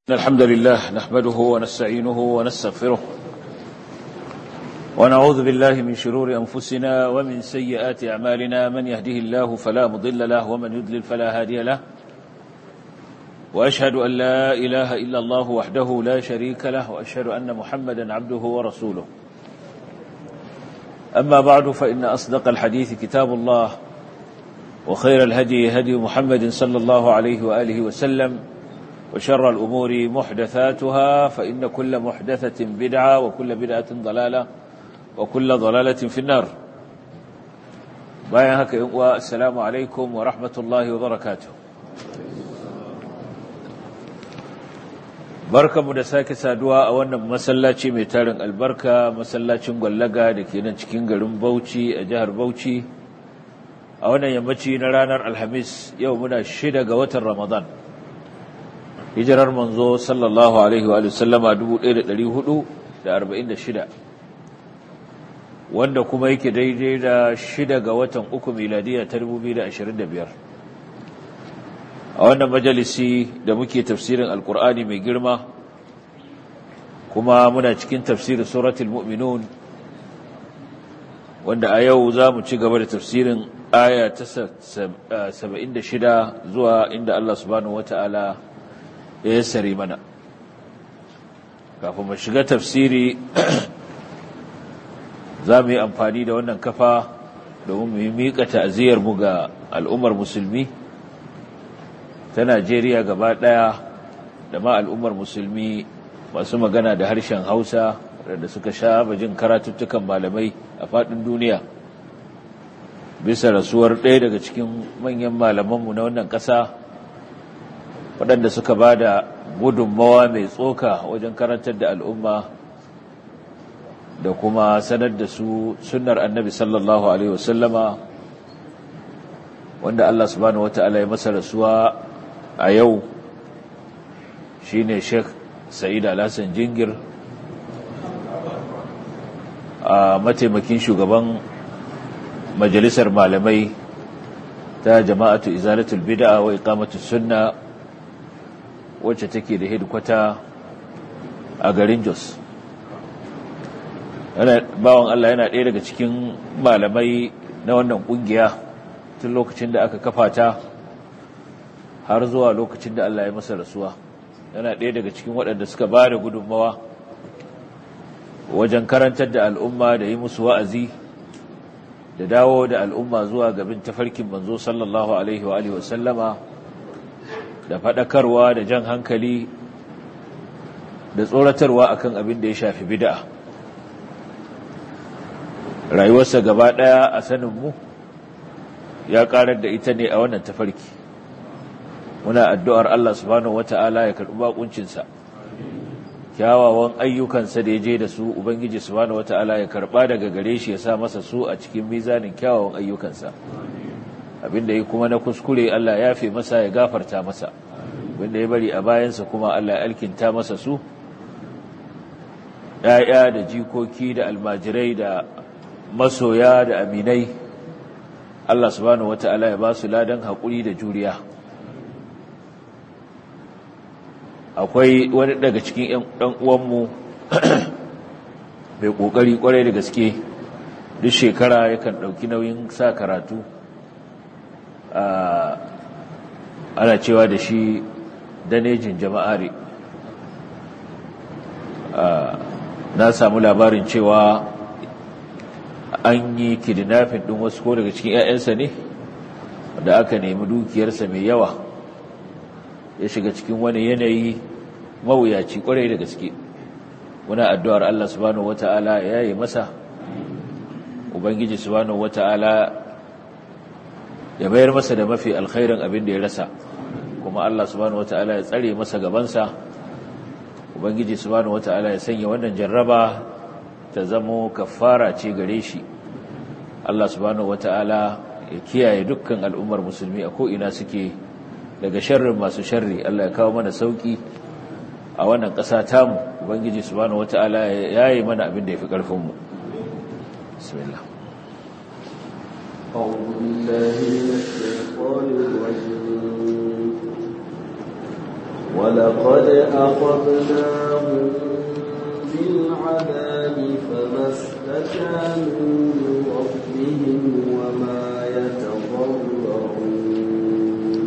الحمد لله نحمده ونستعينه ونستغفره ونعوذ بالله من شرور أنفسنا ومن سيئات أعمالنا من يهده الله فلا مضل له ومن يدلل فلا هادي له وأشهد أن لا إله إلا الله وحده لا شريك له وأشهد أن محمدا عبده ورسوله أما بعد فإن أصدق الحديث كتاب الله وخير الهدي هدي محمد صلى الله عليه وآله وسلم وشر الأمور محدثاتها فإن كل محدثة بدعة وكل بدعة ضلالة وكل ضلالة في النار بايا هكا والسلام عليكم ورحمة الله وبركاته barka mu da sake saduwa a wannan masallaci mai tarin albarka masallacin gwallaga da ke nan cikin garin Bauchi a jihar Bauchi a wannan yammaci na ranar Alhamis yau muna shida ga watan Ramadan hijirar manzo sallallahu alaihi wa sallama 1446 wanda kuma yake daidai da shida ga watan uku miladiya ta 2025 a wannan majalisi da muke tafsirin alkur'ani mai girma kuma muna cikin tafsirin suratul mu'minun wanda a yau za mu ci gaba da tafsirin aya ta 76 zuwa inda Allah subhanahu wata'ala ya yassare mana kafin mu shiga tafsiri za mu yi amfani da wannan kafa domin mu yi miƙa ta'aziyarmu ga al'ummar musulmi ta Najeriya gaba ɗaya da ma al'ummar musulmi masu magana da harshen Hausa da suka sha bajin karatuttukan malamai a faɗin duniya bisa rasuwar ɗaya daga cikin manyan malamanmu na wannan ƙasa waɗanda suka ba da gudunmawa mai tsoka wajen karantar da al'umma da kuma sanar da su sunnar annabi sallallahu Alaihi wasallama wanda Allah subhanahu wata'ala ya masa rasuwa a yau shi ne sheikh sa'id alhassan jingir a mataimakin shugaban majalisar malamai ta jama'atu izalatul bid'a wa iqamatus sunna wacce take da hedikwata a garin Jos. Bawan Allah yana ɗaya daga cikin malamai na wannan ƙungiya tun lokacin da aka kafa ta har zuwa lokacin da Allah ya masa rasuwa. Yana ɗaya daga cikin waɗanda suka ba da gudunmawa wajen karantar da al'umma da yi musu wa'azi da dawo da al'umma zuwa gabin tafarkin manzo sallallahu Alaihi wa sallama. da faɗakarwa da jan hankali da tsoratarwa akan abin da ya shafi bid'a rayuwarsa gaba ɗaya a saninmu ya ƙarar da ita ne a wannan tafarki muna addu'ar Allah subhanahu wata'ala ya karɓi baƙuncinsa kyawawan ayyukansa da ya je da su ubangiji subhanahu wata'ala ya karɓa daga gare shi ya sa masa su a cikin mizanin kyawawan ayyukansa abinda ya kuma na kuskure Allah ya fi masa ya gafarta masa abinda ya bari a bayansa kuma Allah ya alkinta masa su ‘ya'ya da jikoki da almajirai da masoya da aminai Allah subhanahu wata'ala ya ba su ladan haƙuri da juriya akwai wani daga cikin ‘yan uwanmu mai ƙoƙari ƙwarai da gaske duk shekara yakan ɗauki nauyin sa karatu ana cewa da shi danejin jama'ari na samu labarin cewa an yi kidnafin ɗin wasu ko daga cikin 'ya'yansa ne da aka nemi dukiyarsa mai yawa ya shiga cikin wani yanayi mawuyaci kwarai da gaske muna addu'ar Allah subhanahu wata'ala ya yi masa ubangiji subhanahu wata'ala ya bayar masa da mafi alkhairin abin da ya rasa kuma Allah subhanahu wata'ala ya tsare masa gabansa ubangiji subhanahu wata'ala ya sanya wannan jarraba ta zamo kafara ce gare shi Allah subhanahu wata'ala ya kiyaye dukkan al'ummar musulmi a ko'ina suke daga sharrin masu sharri Allah ya kawo mana sauki a wannan ƙasa tamu ubangiji subhanahu wata'ala ya yi mana abin da ya fi ƙarfinmu bismillah أعوذ بالله من الشيطان الرجيم ولقد أخذناهم بالعذاب فما استكانوا لربهم وما يتضرعون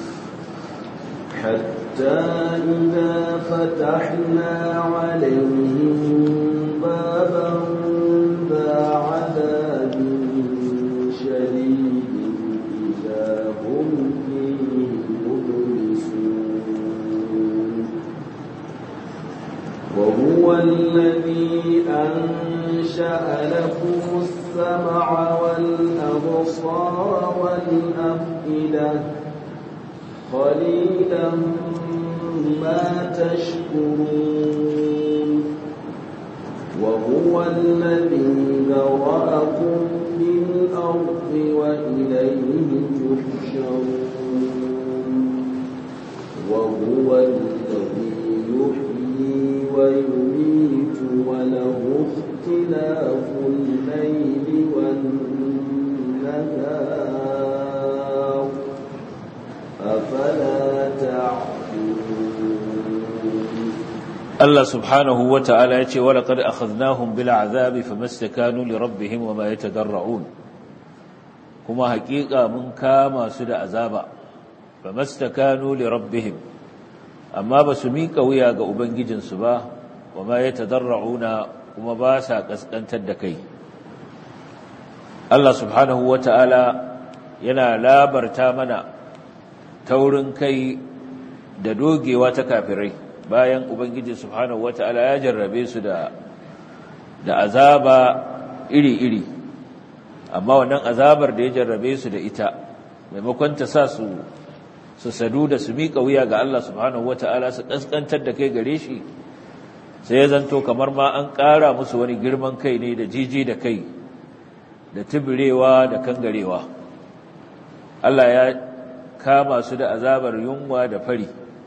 حتى إذا فتحنا عليهم بابا ذا عذاب شديد إذا هم فيه مبلسون وهو الذي أنشأ لكم السمع والأبصار والأفئدة قليلا ما تشكرون وهو الذي ذرأكم في الأرض وإليه تحشرون وهو الذي يحيي ويميت وله اختلاف الليل والنهار أفلا تعقلون Allah subhanahu wa ta'ala ya ce, Wala ƙar akhadnahum bil azabi fa mastakanu li rabbihim wa ma yatadarra'un kuma haƙiƙa mun kama su da azaba fa mastakanu li rabbihim amma ba su miƙa wuya ga ubangijinsu ba wa ma yatadarra'una kuma ba sa ƙasƙantar da kai Allah subhanahu wa ta'ala yana labarta mana taurin kai da dogewa ta kafirai bayan ubangiji subhanahu wata'ala ya jarrabe su da da azaba iri-iri amma wannan azabar da ya jarrabe su da ita maimakon ta sa su su sadu da su miƙa wuya ga Allah subhanahu wata'ala su kaskantar da kai gare shi sai ya zanto kamar ma an ƙara musu wani girman kai ne da jiji da kai da tubirewa da kangarewa Allah ya kama su da azabar yunwa da fari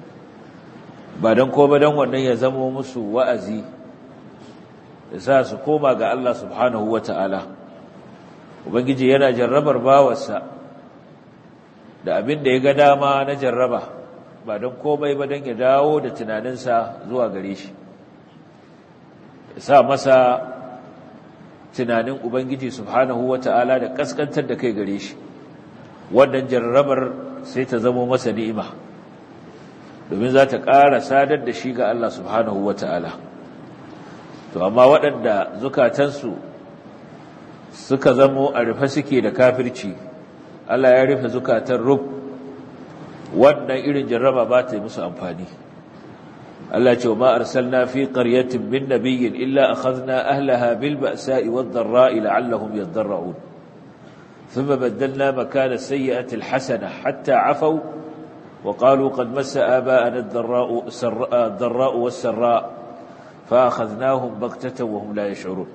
ba don ko ba don wannan ya zama musu wa'azi da sa su koma ga Allah subhanahu wa ta'ala Ubangiji yana jarrabar bawarsa da abin da ya ga dama na jarraba ba don komai ba don ya dawo da tunaninsa zuwa gare shi ya sa masa tunanin Ubangiji subhanahu wa ta'ala da kaskantar da kai gare shi wannan jarrabar sai ta zama masa ni'ima domin za ta ƙara sadar da shi ga Allah subhanahu wa ta'ala. To, amma waɗanda zukatansu suka zamo a rufe suke da kafirci, Allah ya rufe zukatan rub, wannan irin jarraba ba ta yi musu amfani. Allah ce wa ma'arsal na fi ƙaryatin min nabiyyin illa a khazna ahlaha bil ba'sa'i wadda ra'i la'allahum yadda ثم بدلنا مكان السيئة الحسنة حتى عفوا وقالوا قد مس آباءنا الضراء, الضراء والسراء فأخذناهم بغتة وهم لا يشعرون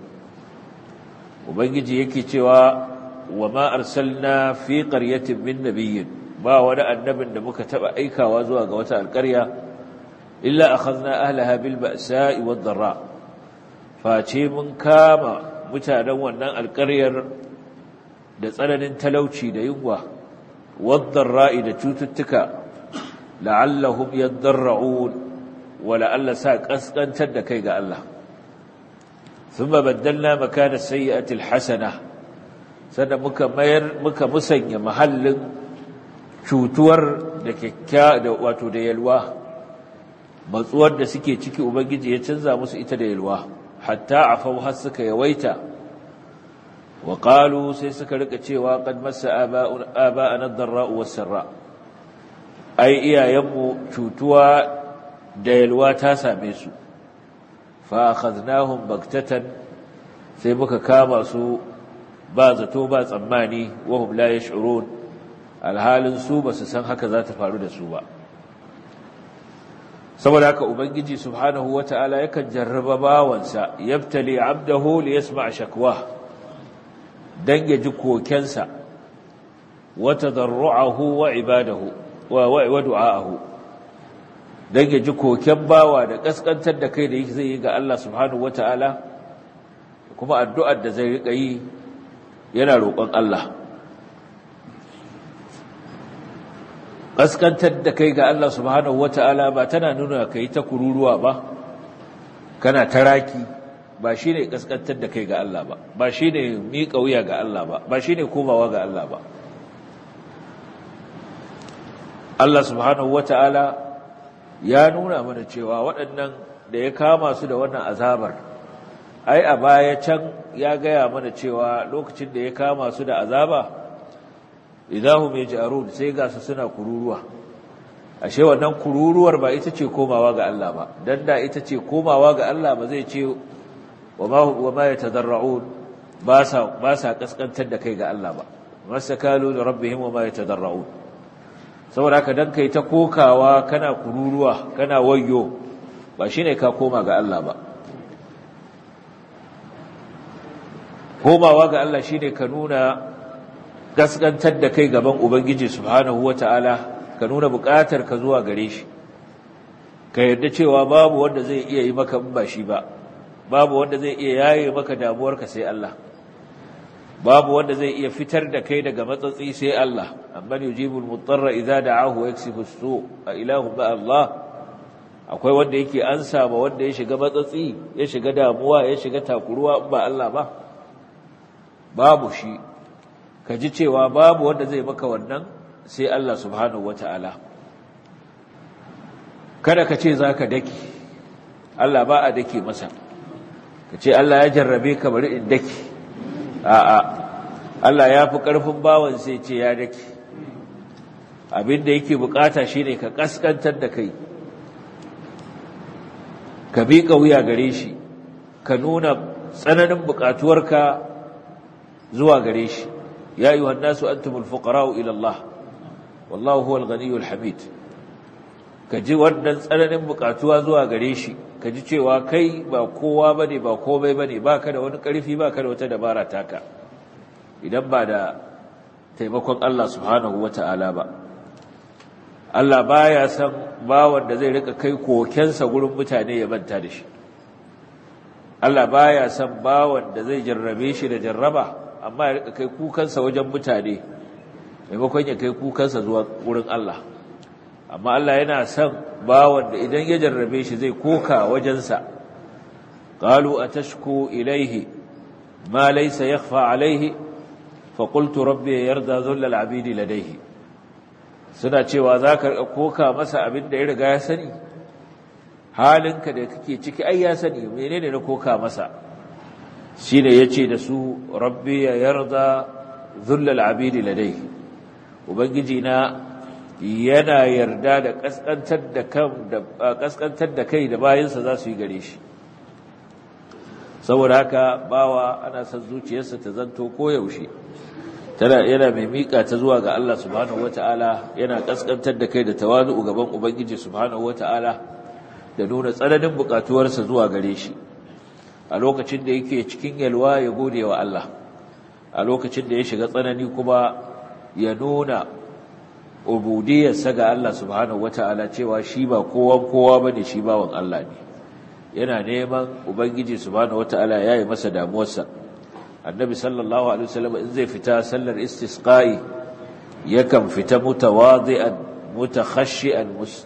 وبنجي يكي توا وما أرسلنا في قرية من نبي ما ولا النبي نبك تبع أيكا وزوا قوتا القرية إلا أخذنا أهلها بالبأساء والضراء فاتي من كاما متانونا القرية da tsananin talauci da yunwa wadda ra'i da cututtuka la'allahum yadarra'un wa la'alla sa kaskantar da kai ga Allah thumma baddalna makana sayyi'ati alhasana sannan muka mayar muka musanya mahallin cutuwar da kyakkya da wato da yalwa matsuwar da suke ciki ubangiji ya canza musu ita da yalwa hatta afau har suka yawaita wa qalu sai suka rika cewa qad massa aba'ana ad-darra'u was-sarra ai iyayenmu cutuwa da yalwa ta same su fa akhadnahum baktatan sai muka kama su ba zato ba tsammani wa hum la yash'urun alhalin su ba su san haka za ta faru da su ba saboda haka ubangiji subhanahu wata'ala yakan jarraba bawansa yabtali abdahu li yasma' shakwa dan ya ji kokensa wa tadarru'ahu wa ibadahu wa du'a'ahu dan ya ji koken bawa da kaskantar da kai da yake zai yi ga Allah subhanahu wata'ala kuma addu'ar da zai rika yi yana roƙon Allah kaskantar da kai ga Allah subhanahu wata'ala ba tana nuna kai ta kururuwa ba kana taraki ba shine kaskantar da kai ga Allah ba ba shine miƙa wuya ga Allah ba ba shine komawa ga Allah ba Allah subhanahu wata'ala ya nuna mana cewa waɗannan da ya kama su da wannan azabar ai a baya can ya gaya mana cewa lokacin da ya kama su da azaba idahum yaj'arun sai ga su suna kururuwa ashe wannan kururuwar ba ita ce komawa ga Allah ba dan da ita ce komawa ga Allah ba zai ce wa ma wa ma yatadarrun ba sa ba sa kaskantar da kai ga Allah ba masakalu li rabbihim wa ma yatadarrun saboda haka dan kai ta kokawa kana kururuwa kana wayyo ba shine ka koma ga Allah ba komawa ga Allah shine ka nuna gaskantar da kai gaban ubangiji subhanahu wataala ka nuna buƙatar ka zuwa gare shi ka yarda cewa babu wanda zai iya yi maka ba shi ba babu wanda zai iya yaye maka damuwarka sai Allah babu wanda zai iya fitar da kai daga matsatsi sai Allah amman yujibul mutarra idza da'ahu wa yakshifu as-su a ilahu ba Allah akwai wanda yake ansa ba wanda ya shiga matsatsi ya shiga damuwa ya shiga takuruwa ba Allah ba babu shi ka ji cewa babu wanda zai maka wannan sai Allah subhanahu wata'ala kada ka ce zaka daki Allah ba a dake masa ka ce Allah ya jarrabe ka bari in daki a'a Allah ya fi ƙarfin bawan sai ce ya dake abinda yake bukata shine ka kaskantar da kai ka bi wuya gare shi ka nuna tsananin bukatuwarka zuwa gare shi ya ayyuhan nasu antumul fuqara'u ila Allah wallahu huwal ghaniyyul hamid ka ji wannan tsananin bukatuwa zuwa gare shi ka ji cewa kai ba kowa bane ba komai bane baka da wani karfi baka da wata dabara taka idan ba da taimakon Allah subhanahu wata'ala ba Allah baya san bawan da zai rika kai kokensa gurin mutane ya manta da shi Allah baya san bawan da zai jarrabe shi da jarraba amma ya rika kai kukansa wajen mutane maimakon ya kai kukansa zuwa gurin Allah amma Allah yana son bawan da idan ya jarrabe shi zai koka wajensa qalu atashku ilayhi ma laysa yakhfa alayhi fa qultu rabbi yarda dhulla al-abid ladayhi suna cewa zaka koka masa abin da ya riga ya sani halinka da kake ciki ai ya sani menene na koka masa shine yace da su rabbi yarda dhulla al-abid ladayhi ubangiji na yana yarda da kaskantar da kan da kaskantar da kai da bayansa za su yi gare shi saboda haka bawa ana son zuciyarsa ta zanto koyaushe tana yana mai mika ta zuwa ga Allah subhanahu wataala yana kaskantar da kai da tawazu gaban ubangiji subhanahu wataala da nuna tsananin bukatuwarsa zuwa gare shi a lokacin da yake cikin yalwa ya gode wa Allah a lokacin da ya shiga tsanani kuma ya nuna ubudiyarsa ga Allah subhanahu wata'ala cewa shi ba kowan kowa bane shi bawan Allah ne yana neman ubangiji subhanahu wata'ala ya yi masa damuwarsa annabi sallallahu alaihi wasallam in zai fita sallar istisqa'i yakan fita mutawadi'an mutakhashi'an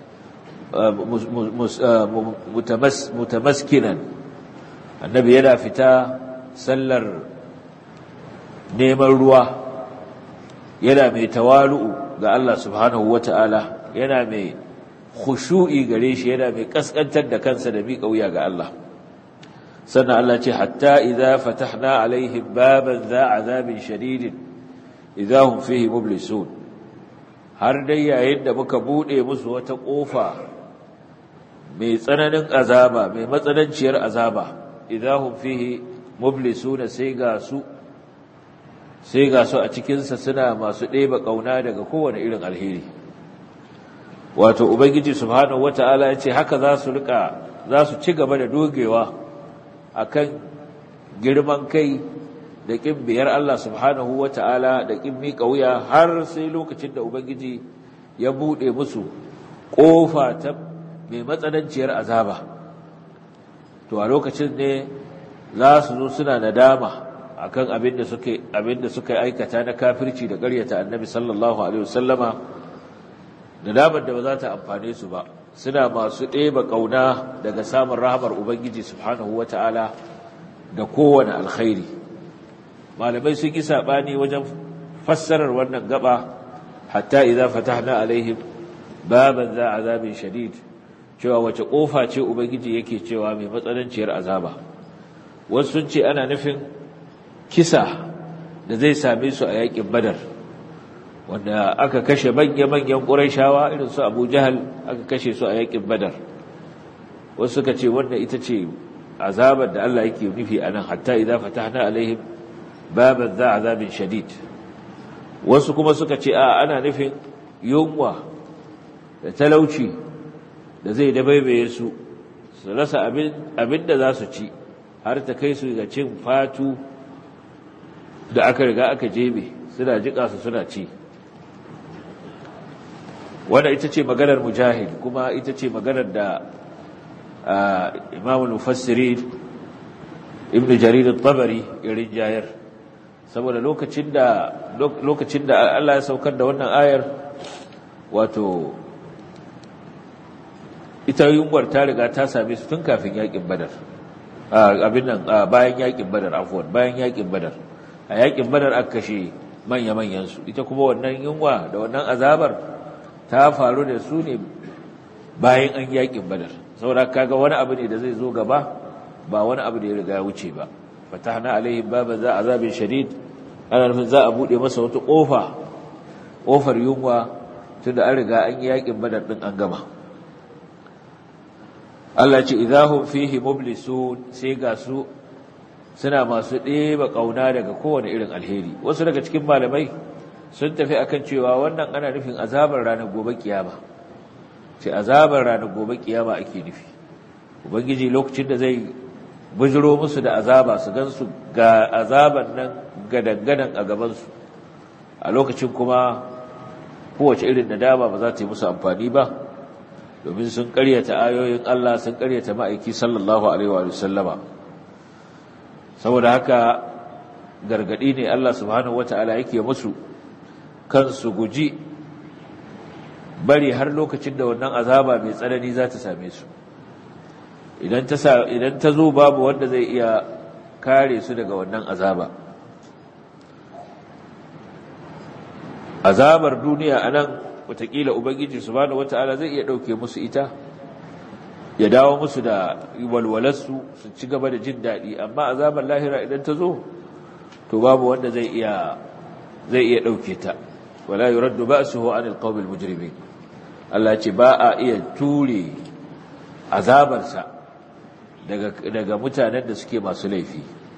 mutamaskinan annabi yana fita sallar neman ruwa yana mai tawalu'u ga Allah subhanahu wata'ala yana mai khushu'i gare shi yana mai kaskantar da kansa da miƙa wuya ga Allah sannan Allah ce hatta idza fatahna alaihim baban za azabin shadidin idza hum fihi mublisun har dai yayin da muka bude musu wata kofa mai tsananin azaba mai matsananciyar azaba idza hum fihi mublisun sai ga su sai ga su a cikinsa suna masu ɗeba ƙauna daga kowane irin alheri wato ubangiji subhanahu wata'ala ya ce haka za su rika za su ci gaba da dogewa akan girman kai da ƙin biyar Allah subhanahu wata'ala da ƙin miƙa wuya har sai lokacin da ubangiji ya buɗe musu ƙofa ta mai matsananciyar azaba to a lokacin ne za su zo suna nadama akan abin da suke abin da suka aikata na kafirci da ƙaryata annabi sallallahu alaihi wasallama nadamar da ba za ta amfane su ba suna masu ɗeba ƙauna daga samun rahamar ubangiji subhanahu wata'ala da kowane alkhairi malamai sun yi saɓani wajen fassarar wannan gaba hatta idza fatahna alaihim baban za azabin shadid cewa wace kofa ce ubangiji yake cewa mai matsananciyar azaba wasu sun ce ana nufin kisa da zai same su a yakin badar wanda aka kashe manya-manyan ƙurayshawa irin su abu jahal aka kashe su a yakin badar wasu suka ce wannan ita ce azabar da Allah yake nufi a nan hatta idza fatahna alaihim baban za azabin shadid wasu kuma suka ce a ana nufin yunwa da talauci da zai dabaibaye su su rasa abin da za su ci har ta kai su ga cin fatu da aka riga aka jebe suna jika su suna ci wanda ita ce maganar mujahid kuma ita ce maganar da imamul mufassirin ibn jarir al-tabari irin jayar saboda lokacin da lokacin da Allah ya saukar da wannan ayar wato ita yunwar ta riga ta same su tun kafin yakin badar abin nan bayan yakin badar afwan bayan yakin badar a yakin badar aka kashe manya-manyan su ita kuma wannan yunwa da wannan azabar ta faru da su ne bayan an yakin badar saboda kaga wani abu ne da zai zo gaba ba wani abu da ya riga wuce ba fatahna alaihim baban za azabin shadid ana nufin za a bude masa wata kofa kofar yunwa tunda an riga an yi yakin badar din an gama Allah ce idahum fihi mublisun sai ga su suna masu ɗeba ƙauna daga kowane irin alheri wasu daga cikin malamai sun tafi akan cewa wannan ana nufin azabar ranar gobe kiyama ce azabar ranar gobe kiyama ake nufi ubangiji lokacin da zai bujiro musu da azaba su gansu ga azaban nan gadangadan a gabansu a lokacin kuma kowace irin nadama ba za ta yi musu amfani ba domin sun karyata ayoyin Allah sun karyata ma'aiki sallallahu alaihi wa sallama saboda haka gargadi ne Allah subhanahu wata'ala yake musu kansu guji bari har lokacin da wannan azaba mai tsanani za ta same su idan ta idan ta zo babu wanda zai iya kare su daga wannan azaba azabar duniya anan watakila ubangiji subhanahu wataala zai iya dauke musu ita ya dawo musu da walwalarsu su ci gaba da jin daɗi amma azabar lahira idan ta zo to babu wanda zai iya zai iya dauke ta wala yuraddu ba'suhu anil qawmil mujrimin Allah ce ba a iya ture azabarsa daga daga mutanen da suke masu laifi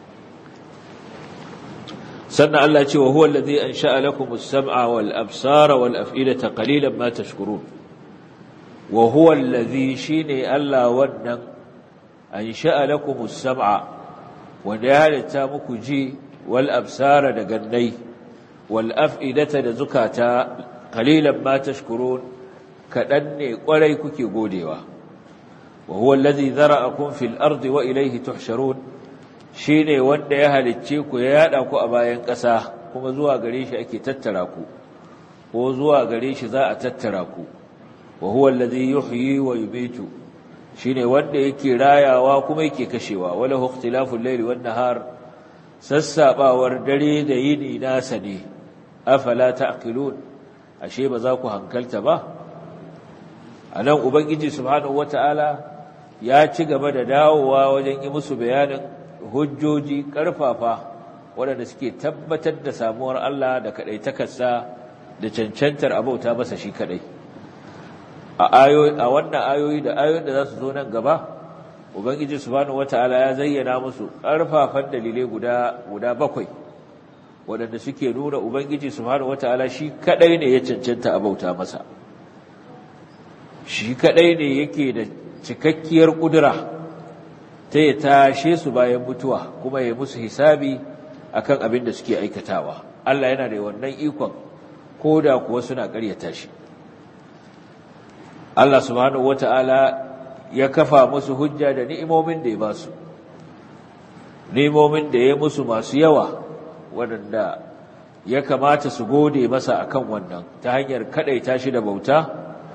sannan Allah ce wa huwa allazi ansha'a lakum as-sam'a wal absara wal af'idata qalilan ma tashkurun wa huwa allazi shine Allah wannan ansha'a lakum as-sam'a wanda ya halitta muku ji wal absara da gannai wal af'idata da zukata qalilan ma tashkurun kadan ne kwarai kuke godewa wa huwa allazi zara'akum fil ardi wa ilayhi tuhsharun shi ne wanda ya halicce ku ya yada ku a bayan ƙasa kuma zuwa gare shi ake tattara ku ko zuwa gare shi za a tattara ku wa huwa allazi yuhyi wa yumitu shine wanda yake rayawa kuma yake kashewa wala ikhtilaful layli wan nahar sassabawar dare da yini nasa ne afala ta'qilun ashe ba za ku hankalta ba anan ubangiji subhanahu wataala ya ci gaba da dawowa wajen yi musu bayanin hujjoji ƙarfafa waɗanda suke tabbatar da samuwar Allah da kaɗaitakarsa da cancantar abauta masa shi kaɗai a wannan ayoyi da ayoyin da za su zo nan gaba ubangiji subhanahu wata'ala ya zayyana musu ƙarfafan dalilai guda guda bakwai waɗanda suke nuna ubangiji subhanahu wata'ala shi kaɗai ne ya cancanta abauta masa shi kaɗai ne yake da cikakkiyar ƙudura ta ya tashe su bayan mutuwa kuma ya musu hisabi akan abin da suke aikatawa Allah yana da wannan ikon ko da kuwa suna ƙaryata shi Allah subhanahu wata'ala ya kafa musu hujja da ni'imomin da ya ba su ni'imomin da ya musu masu yawa waɗanda ya kamata su gode masa akan wannan ta hanyar kaɗaita shi da bauta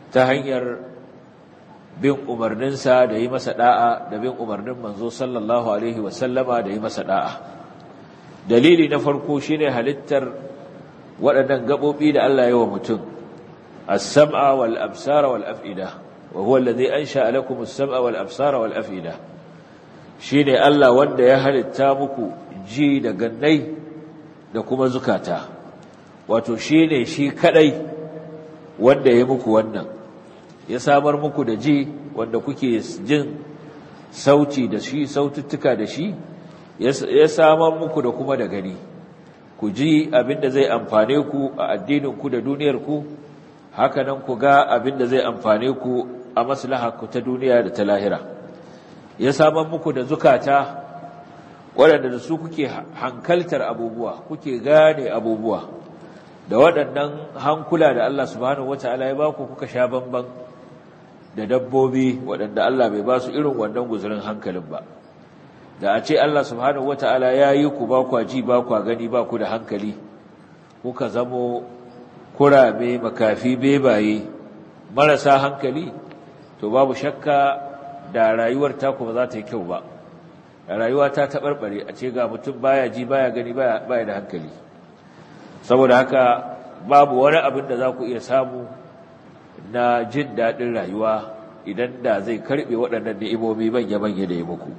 ta hanyar bin umarninsa da yi masa da'a da bin umarnin manzo sallallahu alaihi wasallama da yi masa da'a dalili na farko shine halittar waɗannan gaɓoɓi da Allah ya wa mutum as-sam'a wal absara wal af'ida wa huwa alladhi ansha'a lakum as-sam'a wal absara wal af'ida shine Allah wanda ya halitta muku ji da gannai da kuma zukata wato shine shi kadai wanda ya muku wannan ya samar muku da ji wanda kuke jin sauti da shi saututtuka da shi ya samar muku da kuma da gani ku ji abinda zai amfane ku a addininku da duniyarku hakanan ku ga abinda zai amfane ku a maslaharku ta duniya da ta lahira ya samar muku da zukata waɗanda da su kuke hankaltar abubuwa kuke gane abubuwa da waɗannan hankula da Allah subhanahu wataala ya baku kuka sha bamban da dabbobi waɗanda Allah bai ba su irin wannan guzurin hankalin ba da a ce Allah subhanahu wata'ala ya yi ku ba kwa ji ba kwa gani ba ku da hankali kuka zamo kurame makafi bebaye marasa hankali to babu shakka da rayuwar taku ba za ta yi kyau ba da rayuwa ta taɓarɓare a ce ga mutum baya ji baya gani baya da hankali saboda haka babu wani abin da za ku iya samu na jin daɗin rayuwa idan da zai karɓe waɗannan ni'imomi manya-manya da ya muku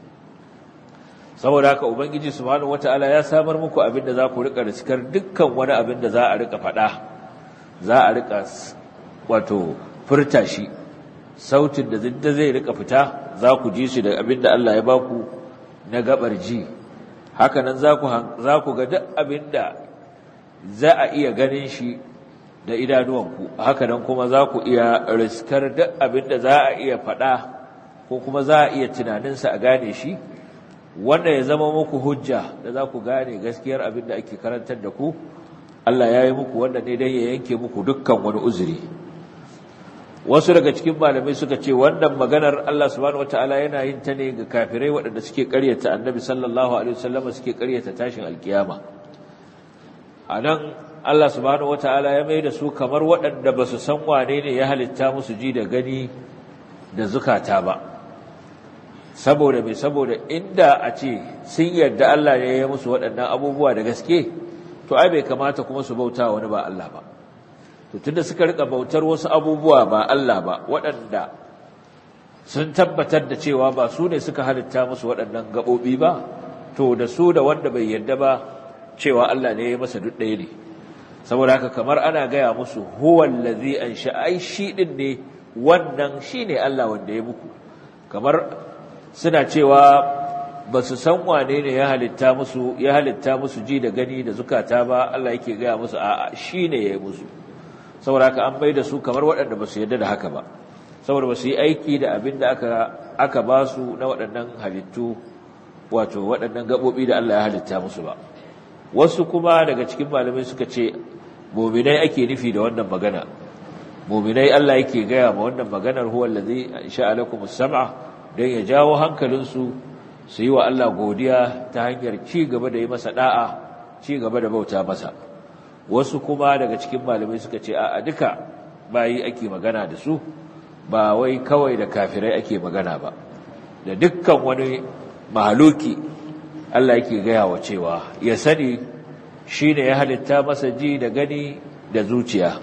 saboda haka ubangiji subhanahu wata'ala ya samar muku abin da za ku rika riskar dukkan wani abin da za a rika faɗa za a rika wato furta shi sautin da zinda zai rika fita za ku ji shi da abin da Allah ya baku na gabar ji hakanan za ku za ku ga duk abin da za a iya ganin shi da idanuwanku hakanan kuma za ku iya riskar duk abin da za a iya faɗa ko kuma za a iya tunaninsa a gane shi wanda ya zama muku hujja da za ku gane gaskiyar abin da ake karantar da ku Allah ya yi muku wanda ne don ya yanke muku dukkan wani uzuri wasu daga cikin malamai suka ce wannan maganar Allah subhanahu wataala yana yin ta ne ga kafirai waɗanda suke ƙaryata annabi sallallahu alaihi wasallam suke ƙaryata tashin alkiyama anan Allah subhanahu wataala ya mai da su kamar waɗanda ba su san wane ne ya halitta musu ji da gani da zukata ba saboda mai saboda inda a ce sun yarda Allah ne ya musu waɗannan abubuwa da gaske to ai bai kamata kuma su bauta wani ba Allah ba to tunda suka rika bautar wasu abubuwa ba Allah ba waɗanda sun tabbatar da cewa ba su ne suka halitta musu waɗannan gaɓoɓi ba to da su da wanda bai yarda ba cewa Allah ne ya masa duk ɗaya ne saboda haka kamar ana gaya musu huwan lazi an ai shi ɗin ne wannan shi ne Allah wanda ya muku kamar suna cewa ba su san wane ne ya halitta musu ya halitta musu ji da gani da zukata ba Allah yake gaya musu a'a shi ne ya yi musu saboda haka an bai da su kamar waɗanda ba su yarda da haka ba saboda ba su yi aiki da abin da aka aka ba su na waɗannan halittu wato waɗannan gaɓoɓi da Allah ya halitta musu ba wasu kuma daga cikin malamai suka ce muminai ake nufi da wannan magana muminai Allah yake gaya ma wannan maganar huwa allazi sha'a lakum as-sam'a dan ya jawo hankalinsu su yi wa Allah godiya ta hanyar ci gaba da yi masa da'a ci gaba da bauta masa wasu kuma daga cikin malamai suka ce a duka bayi ake magana da su ba wai kawai da kafirai ake magana ba da dukkan wani mahaluki Allah yake gaya wa cewa ya sani shi ne ya halitta masa ji da gani da zuciya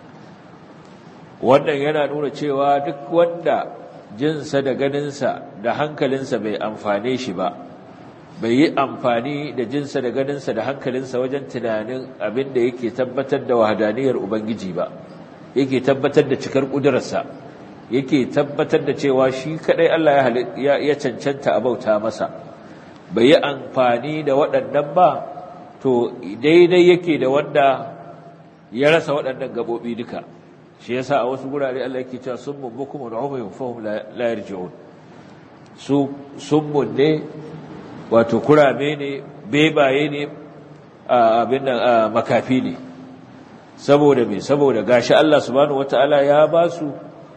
wannan yana nuna cewa duk wanda jinsa da ganinsa da hankalinsa bai amfane shi ba bai yi amfani da jinsa da ganinsa da hankalinsa wajen tunanin abin da yake tabbatar da wahadaniyar Ubangiji ba yake tabbatar da cikar ƙudurarsa yake tabbatar da cewa shi kaɗai Allah ya cancanta a bauta masa bai yi amfani da waɗannan ba to daidai yake da wanda ya rasa waɗannan gaɓoɓi duka shi yasa a wasu gurare Allah yake cewa summun bukum wa umyun fahum la yarji'un su summun ne wato kurame ne bebaye ne abin nan makafi ne saboda me saboda gashi Allah subhanahu wataala ya ba su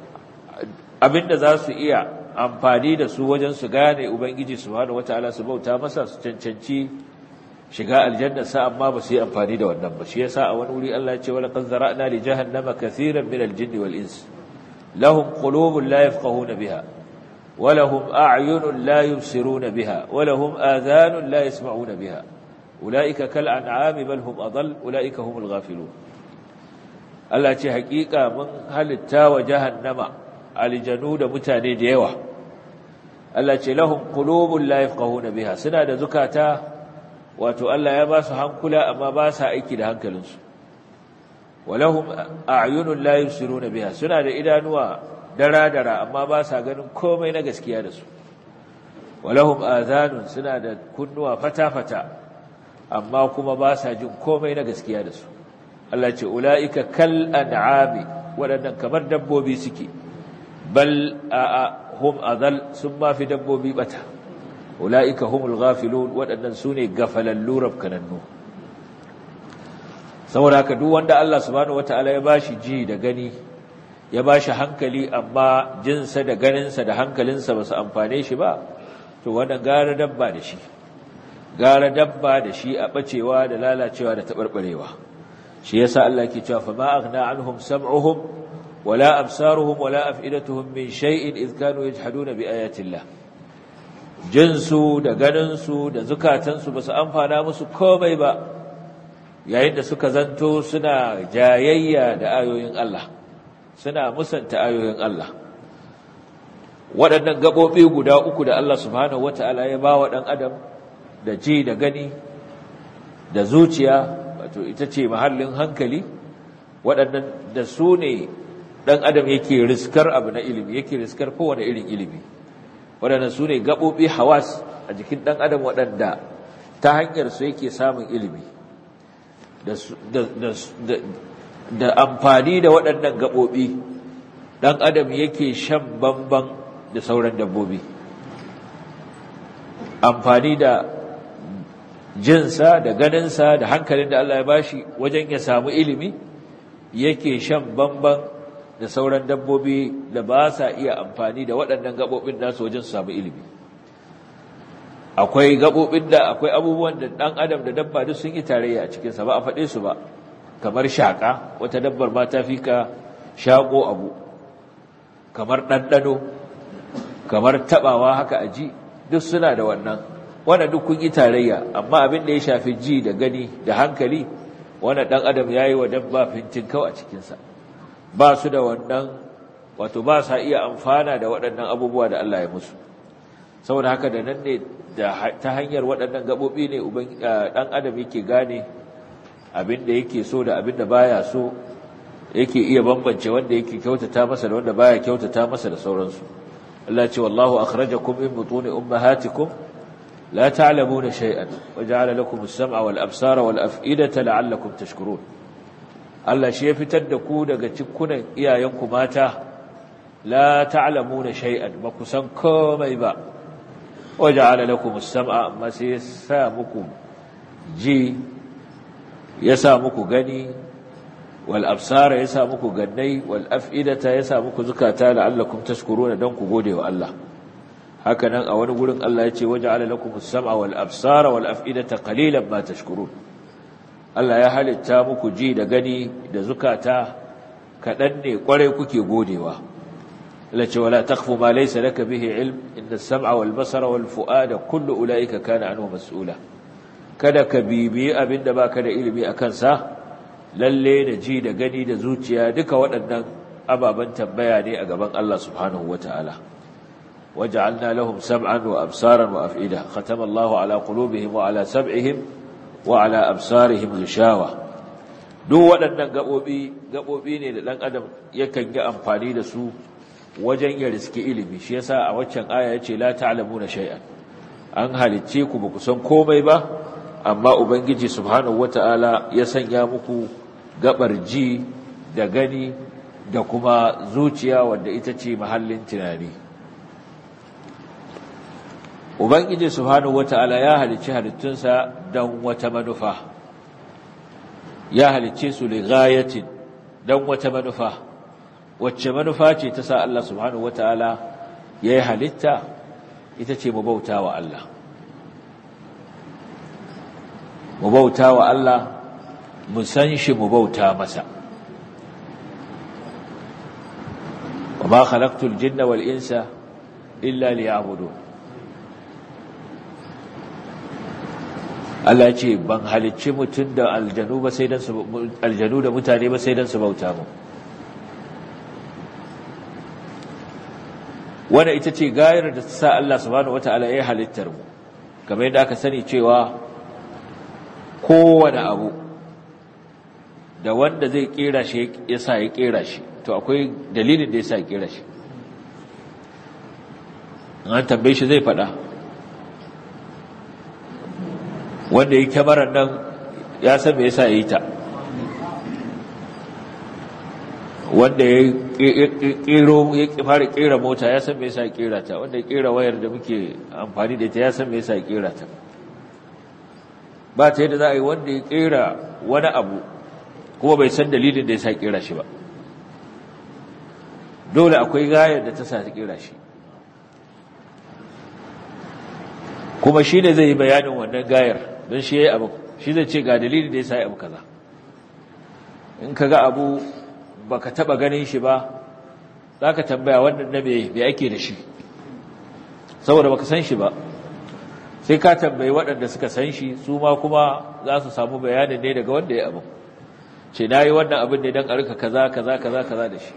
abinda za su iya amfani da su wajen su gane ubangiji subhanahu wataala su bauta masa su cancanci shiga aljanna sa amma ba su yi amfani da wannan ba shi yasa a wani wuri Allah ya ce wala qad zara'na li jahannama kaseeran min al-jinn wal ins lahum qulubun la yafqahuna biha wa lahum a'yunun la yubsiruna biha wa lahum adhanun la yasma'una biha ulaika kal an'ami bal hum adall ulaika humul ghafilun Allah ce hakika mun halitta wa jahannama aljanu da mutane da yawa Allah ce lahum qulubun la yafqahuna biha suna da zukata wato Allah ya ba su hankula amma ba sa aiki da hankalinsu walahum a'yunun la yusiruna biha suna da idanuwa dara-dara amma ba sa ganin komai na gaskiya da su walahum azanun suna da kunnuwa fata-fata amma kuma ba sa jin komai na gaskiya da su Allah ce ula'ika kal an'ami waɗannan kamar dabbobi suke bal a hum azal sun ma fi dabbobi bata ula'ika humul ghafilun waɗannan su ne gafalallu rafkanannu saboda haka duk wanda Allah subhanahu wata'ala ya bashi ji da gani ya bashi hankali amma jinsa da ganinsa da hankalinsa ba su amfane shi ba to wannan gara dabba da shi gara dabba da shi a bacewa da lalacewa da taɓarɓarewa shi yasa Allah ke cewa fa ma aghna anhum sam'uhum wala absaruhum wala af'idatuhum min shay'in idh kanu yajhaduna bi ayati Allah jinsu da ganinsu da zukatansu ba su amfana musu komai ba yayin da suka zanto suna jayayya da ayoyin Allah suna musanta ayoyin Allah waɗannan gaɓoɓi guda uku da Allah subhanahu wata'ala ya ba wa ɗan adam da ji da gani da zuciya wato ita ce mahallin hankali waɗannan da su ne ɗan adam yake riskar abu na ilimi yake riskar kowane irin ilimi waɗannan su ne gaɓoɓi hawas a jikin ɗan adam waɗanda ta hanyar su yake samun ilimi da amfani da waɗannan gaɓoɓi ɗan adam yake shan bamban da sauran dabbobi amfani da jinsa da ganinsa da hankalin da Allah ya bashi wajen ya samu ilimi yake shan bamban da sauran dabbobi da ba sa iya amfani da waɗannan gaɓoɓin nasu wajen su samu ilimi akwai gaɓoɓin da akwai abubuwan da ɗan adam da dabba duk sun yi tarayya a cikinsa ba a faɗe su ba kamar shaƙa wata dabbar ma ta fi ka shaƙo abu kamar ɗanɗano kamar taɓawa haka a ji duk suna da wannan wanda duk kun yi tarayya amma abin da ya shafi ji da gani da hankali wanda ɗan adam ya yi wa dabba fintin kau a cikinsa ba su da wannan wato ba sa iya amfana da waɗannan abubuwa da Allah ya musu saboda haka da nan ne ta hanyar waɗannan gaɓoɓi ne ɗan adam yake gane abin da yake so da abin da baya so yake iya bambance wanda yake kyautata masa da wanda baya kyautata masa da sauransu Allah ce wallahu akhrajakum min butuni ummahatikum la ta'lamuna shay'an wa ja'ala lakum as-sam'a wal absara wal af'idata la'allakum tashkurun Allah shi ya fitar da ku daga cikunan iyayenku mata la ta'lamuna shay'an ba ku san komai ba waja'ala lakum as-sam'a amma sai ya sa muku ji ya sa muku gani wal absara ya sa muku gannai wal af'idata ya sa muku zukata la'allakum tashkuruna dan ku gode wa Allah haka nan a wani gurin Allah ya ce waja'ala lakum as-sam'a wal absara wal af'idata qalilan ma tashkurun Allah ya halitta muku ji da gani da zukata kaɗan ne ƙwarai kuke godewa lace wala takfu ma laysa laka bihi ilm inna as-sam'a wal basara wal fu'ada kullu ulaika kana anhu mas'ula kada ka bibiyi abinda baka da ilimi akan sa lalle da ji da gani da zuciya duka waɗannan ababan tambaya ne a gaban Allah subhanahu wataala waja'alna lahum sam'an wa absaran wa af'ida khatama Allahu ala qulubihim wa ala sam'ihim wa ala absarihim ghishawa duk waɗannan gabobi gabobi ne da dan adam yakan yi amfani da su wajen ya riski ilimi shi yasa a waccan aya yace la ta'lamuna shay'an an halicce ku ba ku san komai ba amma ubangiji subhanahu wata'ala ya sanya muku gabar ji da gani da kuma zuciya wanda ita ce mahallin tunani ubangiji subhanahu wata'ala ya halicci halittunsa don wata manufa ya halicce su li ghayatin don wata manufa wacce manufa ce ta sa Allah subhanahu wata'ala ya yi halitta ita ce mu bauta wa Allah mu bauta wa Allah mu san shi mu bauta masa ma khalaqtul jinna wal insa illa liya'budun Allah ce ban halicci mutum da aljanu ba sai dan su aljanu da mutane ba sai dan su bauta mu wanda ita ce gayar da ta sa Allah subhanahu wataala ya halittar mu kamar yadda aka sani cewa kowane abu da wanda zai kera shi ya sa ya kera shi to akwai dalilin da ya sa ya kera shi an tambaye shi zai faɗa wanda ya kyamarar nan ya san me yasa ya yi ta wanda ya kero ya fara kera mota ya san me yasa ya kera ta wanda ya kera wayar da muke amfani da ita ya san me yasa ya kera ta ba ta yadda za a yi wanda ya kera wani abu kuma bai san dalilin da yasa ya kera shi ba dole akwai gayar da ta sa ta kera shi kuma shi ne zai yi bayanin wannan gayar don shi ya yi abu shi zai ce ga dalilin da ya sa ya abu kaza in ka ga abu ba ka taɓa ganin shi ba za ka tambaya wannan na mai ake da shi saboda ba ka san shi ba sai ka tambayi waɗanda suka san shi su ma kuma za su samu bayanin ne daga wanda ya abu ce na yi wannan abin ne don arka kaza kaza kaza kaza da shi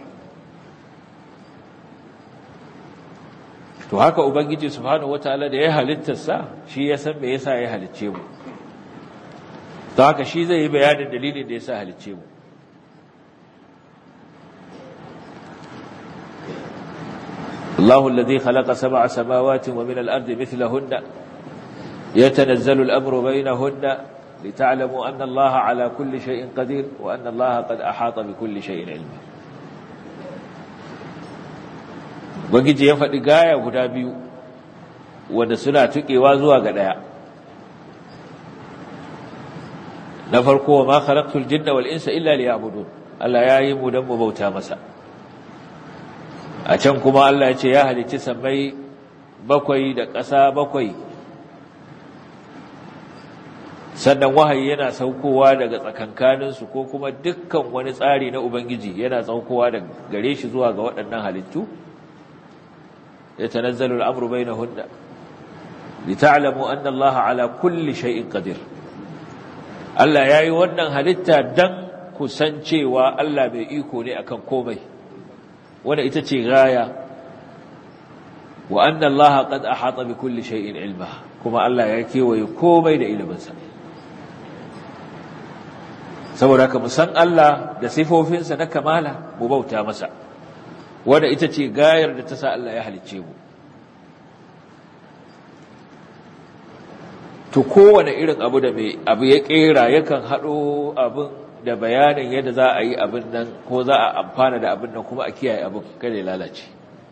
to haka ubangiji subhanahu wataala da ya halittarsa shi ya san me yasa ya halicce mu to haka shi zai yi bayanin dalilin da yasa halicce mu الله الذي خلق سبع سماوات ومن الأرض مثلهن يتنزل الأمر بينهن لتعلموا أن الله على كل شيء قدير وأن الله قد أحاط بكل شيء علما Ubangiji ya faɗi gaya guda biyu wanda suna tuƙewa zuwa ga ɗaya. Na farko wa ma khalaqtul jinna wal insa illa liya'budun. Allah ya yi mu dan mu bauta masa. A can kuma Allah ya ce ya halicci sammai bakwai da ƙasa bakwai. Sannan wahayi yana saukowa daga tsakankaninsu ko kuma dukkan wani tsari na Ubangiji yana saukowa daga gare shi zuwa ga waɗannan halittu. يتنزل الأمر بينهن لتعلموا أن الله على كل شيء قدير Allah ya yi wannan halitta don kusancewa Allah mai iko ne akan komai, wanda ita ce gaya, wa anna Allah qad ahata bi kulli shay'in ilma, kuma Allah ya kewaye komai da iliminsa. Saboda haka san Allah da sifofinsa na kamala mu bauta masa. wadda ita ce gayar da ta sa Allah ya halicce mu to kowane irin abu da mai abu ya kera yakan haɗo abin da bayanin yadda za a yi abin nan ko za a amfana da abin nan kuma a kiyaye abin kada ya lalace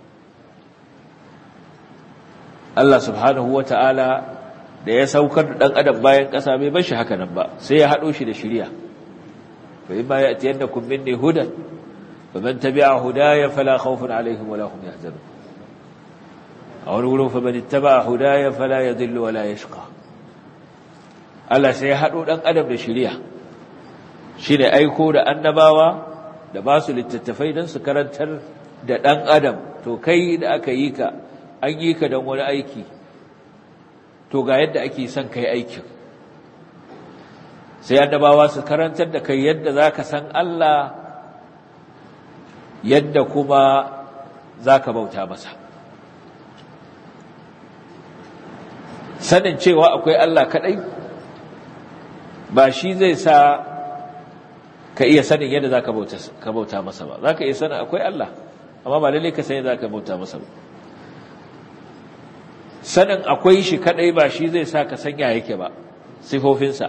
Allah subhanahu wa ta'ala da ya saukar da ɗan adam bayan ƙasa bai bar shi haka nan ba sai ya haɗo shi da shirya fa in ma ya tiyar da kun minni hudan فمن تبع هدايا فلا خوف عليهم ولا هم يحزنون أو نقول فمن اتبع هدايا فلا يضل ولا يشقى Allah sai ya haɗo ɗan adam da shirya shi ne aiko da annabawa da ba su littattafai don su karantar da ɗan adam to kai da aka yi ka an yi ka don wani aiki to ga yadda ake son kai aikin sai annabawa su karantar da kai yadda za ka san Allah yadda kuma za ka bauta masa sanin cewa akwai Allah kaɗai ba shi zai sa ka iya sanin yadda za ka bauta masa ba za ka iya sanin akwai Allah amma ba lalle ka sani za ka bauta masa ba sanin akwai shi kaɗai ba shi zai sa ka sanya yake ba sifofinsa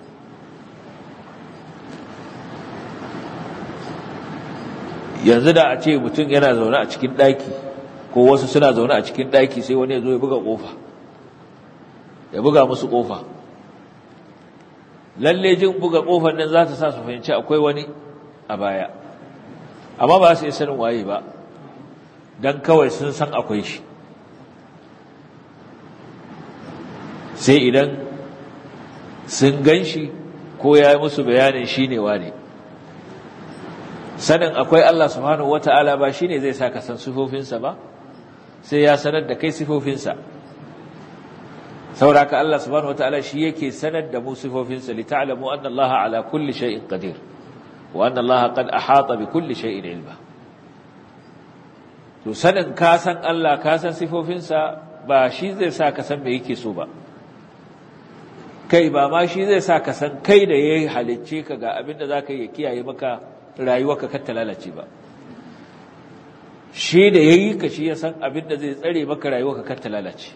yanzu da a ce mutum yana zaune a cikin ɗaki ko wasu suna zaune a cikin ɗaki sai wani ya zo ya buga ƙofa ya buga musu ƙofa lalle jin buga ƙofar nan za ta sa su fahimci akwai wani a baya amma ba su yi sanin waye ba don kawai sun san akwai shi sai idan sun gan shi ko ya yi musu bayanin shi ne wane sanin akwai Allah subhanahu wata'ala ba shine zai sa ka san sifofinsa ba sai ya sanar da kai sifofinsa sauraka Allah subhanahu wata'ala shi yake sanar da mu sifofinsa li ta'lamu anna Allah ala kulli shay'in qadir wa anna Allah qad ahata bi kulli shay'in ilma to sanin ka san Allah ka san sifofinsa ba shi zai sa ka san me yake so ba kai ba ma shi zai sa ka san kai da yayi halicce ka ga abin da zaka yi kiyaye maka rayuwarka kar ta lalace ba shi da yayi ka shi ya san abin da zai tsare maka rayuwarka kar ta lalace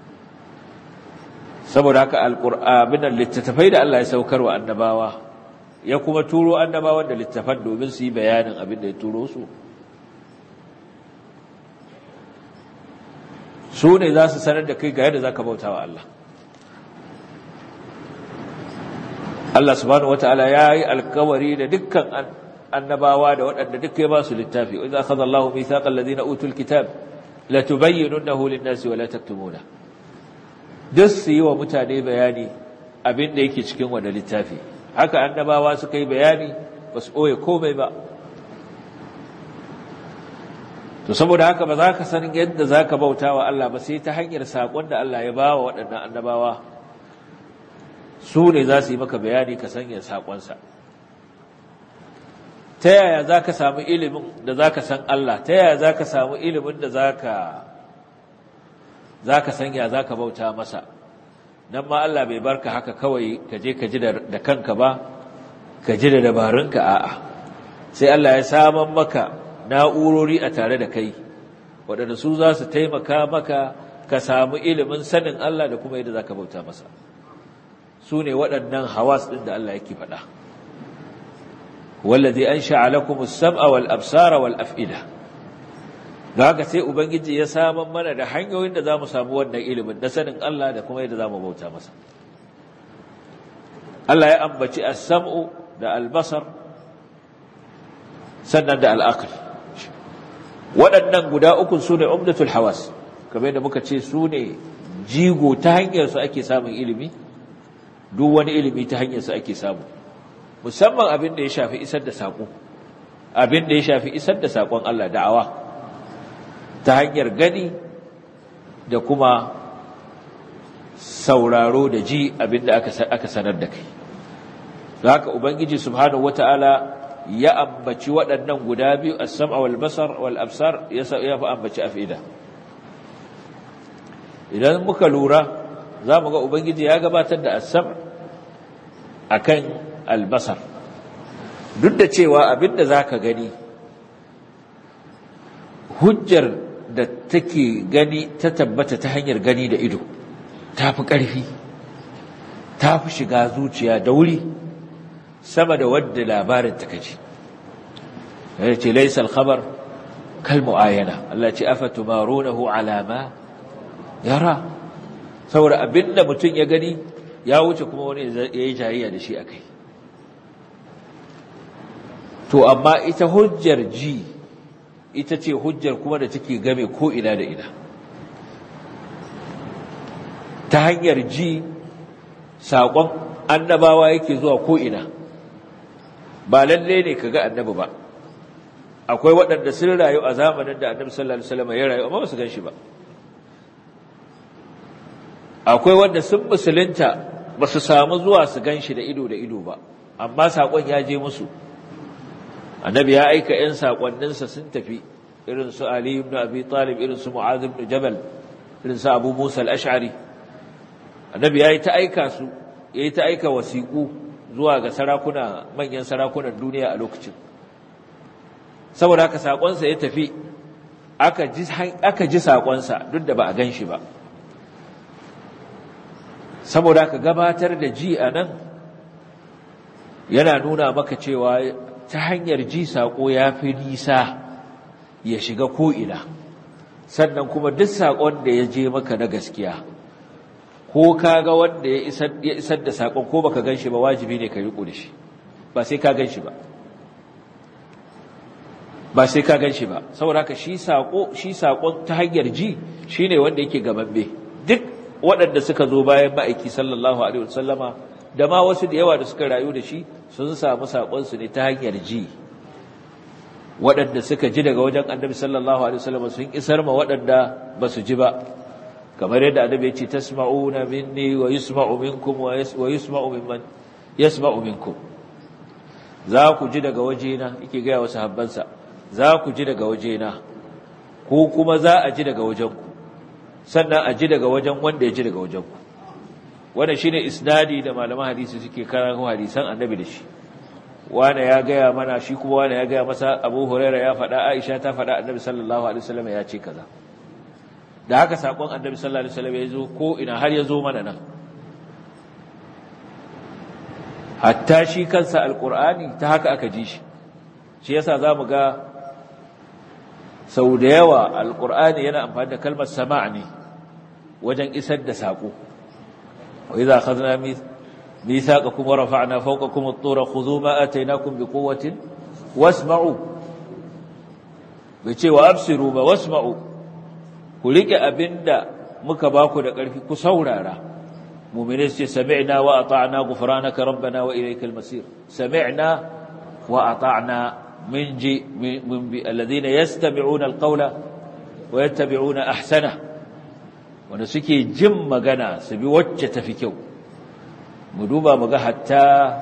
saboda haka alqur'anin da littattafai da Allah ya saukar wa annabawa ya kuma turo annabawan da littafan domin su yi bayanin abin da ya turo su su ne za su sanar da kai ga yadda za ka bauta wa Allah Allah subhanahu wataala ya yi alkawari da dukkan annabawa da waɗanda duk ya ba su littafi wa idza akhadha Allahu mithaqal ladina utul kitab la tubayyinunahu lin-nasi wa la taktumuna duk su yi wa mutane bayani abin da yake cikin wannan littafi haka annabawa suka yi bayani ba su ɓoye komai ba to saboda haka ba za ka san yadda za ka bauta wa Allah ba sai ta hanyar saƙon da Allah ya ba wa waɗannan annabawa su ne za su yi maka bayani ka sanya saƙonsa ta yaya za ka samu ilimin da za ka san Allah ta yaya za ka samu ilimin da za ka sanya za ka bauta masa nan ma Allah bai barka haka kawai ka je ka ji da kanka ba ka ji da dabarunka a'a sai Allah ya saman maka na'urori a tare da kai waɗanda su za su taimaka maka ka samu ilimin sanin Allah da kuma yadda za ka bauta masa su ne waɗannan hawas ɗin da Allah yake faɗa wallazi an sha'alakum as-sam'a wal absara wal af'ida da haka sai ubangiji ya saman mana da hanyoyin da zamu samu wannan ilimin da sanin Allah da kuma yadda zamu bauta masa Allah ya ambaci as-sam'u da al-basar sannan da al-aql waɗannan guda uku su ne umdatul hawas kamar yadda muka ce su ne jigo ta hanyar su ake samun ilimi duk wani ilimi ta hanyar su ake samu musamman abin da ya shafi isar da saƙo abin da ya shafi isar da saƙon Allah da'awa ta hanyar gani da kuma sauraro da ji abin da aka sanar da kai da haka ubangiji subhanahu wata'ala ya ambaci waɗannan guda biyu as-sam'a wal basar wal absar ya fi ambaci afida idan muka lura za mu ga ubangiji ya gabatar da as-sam' akan albasar duk da cewa abinda za ka gani hujjar da take gani ta tabbata ta hanyar gani da ido ta fi ƙarfi ta fi shiga zuciya da wuri sama da wadda labarin ta kaji ya ce laisal khabar kal mu'ayana Allah ce afa tumarunahu alama yara saboda abinda mutum ya gani ya wuce kuma wani ya yi jayayya da shi a kai to amma ita hujjar ji ita ce hujjar kuma da take game ko ina da ina ta hanyar ji saƙon annabawa yake zuwa ko ina ba lalle ne ka ga annabi ba akwai waɗanda sun rayu a zamanin da annabi sallallahu alaihi wasallam ya rayu amma ba su gan shi ba akwai wanda sun musulunta ba su samu zuwa su gan shi da ido da ido ba amma saƙon ya je musu annabi ya aika 'yan saƙonninsa sun tafi irin su Ali ibn Abi Talib irin su Mu'adh ibn Jabal irin su Abu Musa al-Ash'ari annabi ya yi ta aika su ya yi ta aika wasiƙu zuwa ga sarakuna manyan sarakunan duniya a lokacin saboda haka saƙonsa ya tafi aka ji saƙonsa duk da ba a gan shi ba saboda haka gabatar da ji a nan yana nuna maka cewa ta hanyar ji saƙo ya fi nisa ya shiga ko'ina sannan kuma duk saƙon da ya je maka na gaskiya ko ka ga wanda ya isar da saƙon ko baka gan shi ba wajibi ne ka riƙo da shi ba sai ka gan shi ba ba sai ka gan shi ba saboda haka shi saƙo shi saƙon ta hanyar ji shi ne wanda yake gamambe duk waɗanda suka zo bayan ma'aiki sallallahu alaihi wasallama da ma wasu da yawa da suka rayu da shi sun samu saƙonsu ne ta hanyar ji waɗanda suka ji daga wajen annabi sallallahu alaihi wasallam sun isar ma waɗanda ba su ji ba kamar yadda annabi ya ce tasma'una minni wa yusma'u minkum wa yusma'u mimman yasma'u minkum za ku ji daga wajena yake gaya wa sahabbansa za ku ji daga wajena ko kuma za a ji daga wajenku sannan a ji daga wajen wanda ya ji daga wajenku wannan shine isnadi da malaman hadisi suke karanto hadisan annabi da shi wane ya gaya mana shi kuma wane ya gaya masa Abu Hurairah ya faɗa Aisha ta faɗa annabi sallallahu alaihi wasallam ya ce kaza da haka sakon annabi sallallahu alaihi wasallam ya zo ko ina har ya zo mana nan hatta shi kansa alqur'ani ta haka aka ji shi shi yasa zamu ga sau da yawa alqur'ani yana amfani da kalmar sama' ne wajen isar da sako wa idza akhadna ميثاقكم ورفعنا فوقكم الطور خذوا ما آتيناكم بقوة واسمعوا بيتي وأبصروا ما واسمعوا كلك أبندا مكباكو دقرفي كسورارا مؤمنين سمعنا وأطعنا غفرانك ربنا وإليك المصير سمعنا وأطعنا من جي من, من بي الذين يستمعون القول ويتبعون أحسنه ونسكي جم مغنى سبي وجه تفكيو mu duba mu ga hatta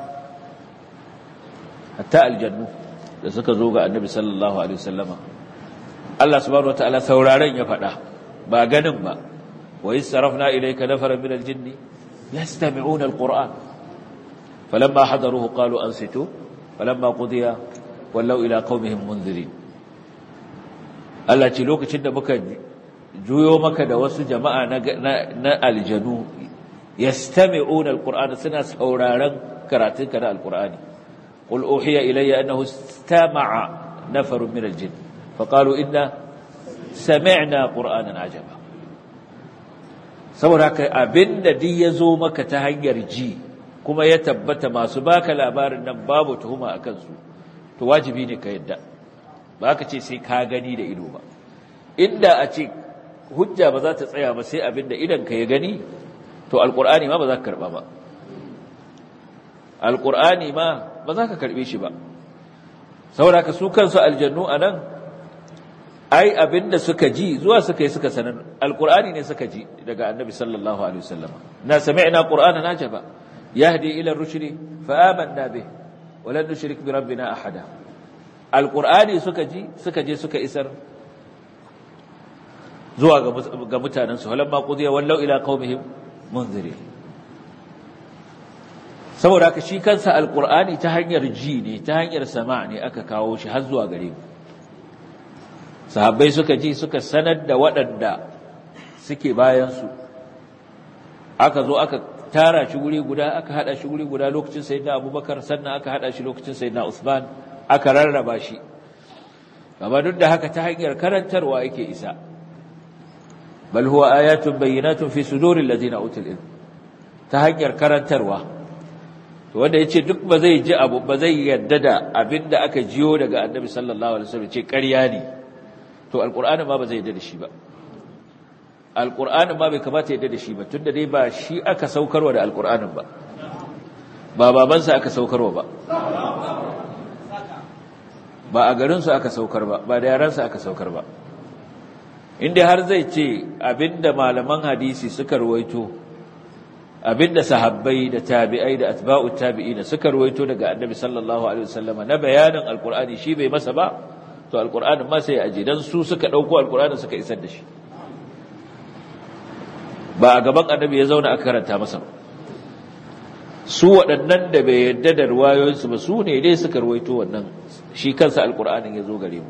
hatta aljannu da suka zo ga annabi sallallahu alaihi wasallama Allah subhanahu wataala sauraren ya faɗa ba ganin ba wa yasrafna ilayka nafaran min aljinni yastami'una alquran falamma hadaruhu qalu ansitu falamma qudiya wallau ila qaumihim munzirin Allah ce lokacin da muka juyo maka da wasu jama'a na aljanu يستمعون القرآن سنة سورارا كراتين كنا القرآن قل أوحي إلي أنه استمع نفر من الجن فقالوا إنا سمعنا قرآنا عجبا saboda haka abin da duk ya zo maka ta hanyar ji kuma ya tabbata masu baka labarin nan babu tuhuma a kansu to wajibi ne ka yadda ba ka ce sai ka gani da ido ba inda a ce hujja ba za ta tsaya ba sai abin da idan ka ya gani to alkur'ani ma ba za ka karba ba alkur'ani ma ba za ka karbe shi ba saboda ka su kansu aljannu anan ai abinda suka ji zuwa suka yi suka sanar alkur'ani ne suka ji daga annabi sallallahu alaihi wasallam na sami'na qur'anan ajaba yahdi ila ar-rushd fa amanna bih wa lan nushrik bi rabbina ahada alkur'ani suka ji suka je suka isar zuwa ga mutanen su halamma qudiya wallau ila qaumihim munziri saboda haka shi kansa alqur'ani ta hanyar ji ne ta hanyar sama ne aka kawo shi har zuwa gare mu sahabbai suka ji suka sanar da waɗanda suke bayan su aka zo aka tara shi guri guda aka hada shi guri guda lokacin sayyidina abubakar sannan aka hada shi lokacin sayyidina usman aka rarraba shi amma duk da haka ta hanyar karantarwa yake isa bal huwa ayatun bayyinatun fi suduril ladina utul ilm ta hanyar karantarwa to wanda yace duk ba zai ji abu ba zai yadda da abinda aka jiyo daga annabi sallallahu alaihi wasallam ce ƙarya ne to alqur'ani ma ba zai yadda da shi ba alqur'ani ma bai kamata yadda da shi ba tunda dai ba shi aka saukarwa da alqur'anin ba ba babansa aka saukarwa ba ba a garinsu aka saukar ba ba da yaransa aka saukar ba inda har zai ce abinda malaman hadisi suka ruwaito abinda sahabbai da tabi'ai da atba'u tabi'ina suka ruwaito daga annabi sallallahu alaihi wasallama na bayanin alqur'ani shi bai masa ba to alqur'anin ma sai aje dan su suka dauko alqur'anin suka isar da shi ba a gaban annabi ya zauna aka karanta masa ba su waɗannan da bai yadda da ruwayoyinsu ba su ne dai suka ruwaito wannan shi kansa alqur'anin ya zo gare mu